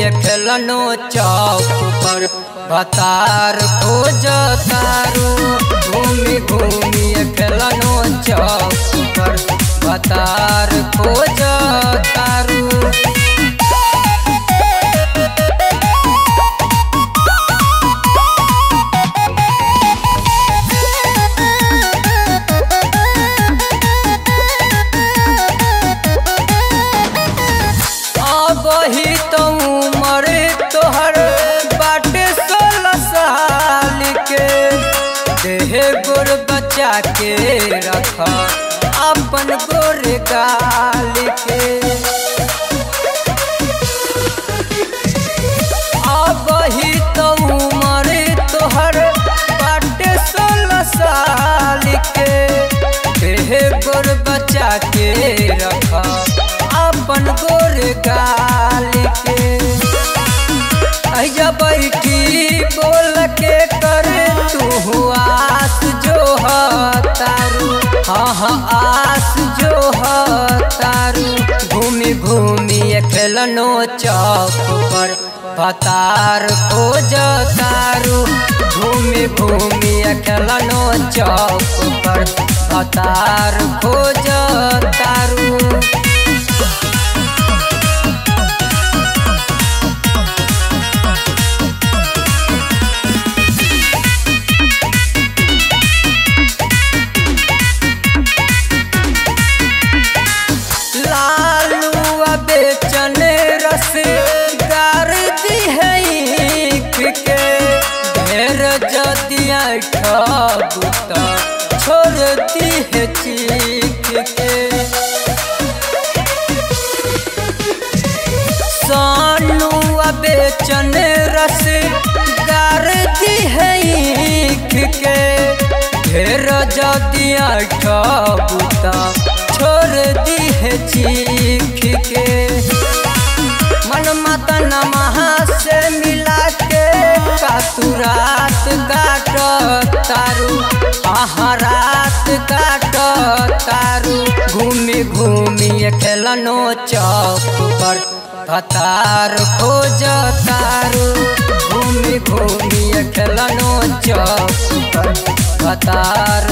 खेलनो चौक पर बतार खोज तारू घूमी घूमी खेलनो चौक पर बतार खोज तारू अबही तो उमर तोहर बाटे सोलह साल के देह गोर बचा के रख अपन गोर गाल के अबही तो उमर तोहर बाटे सोलह साल के देह गोर बचा के रख अपन गोर गाल के अजा बैठी बोल के कर तू आस जो तारू हाँ हाँ आस जो तारू घूमी घूमी खेलनो चौक पर बतार खोज तारू घूमी घूमी खेलनो चौक पर बतार खोज तारू लालू बेचन रस गार दी है ईख के ढेर जदिया ठबुता छोड़ दी है चीख के सानू बेचन रस गार दी है ईख के ढेर जदिया ठबुता छोड़ दी है चीख के मन मतन महा से मिला के कातू रात काट तारू आहा रात काट तारू घूमी घूमी खेलनो चौक पर भतार खोज तारू घूमी घूमी खेलनो चौक पर भतार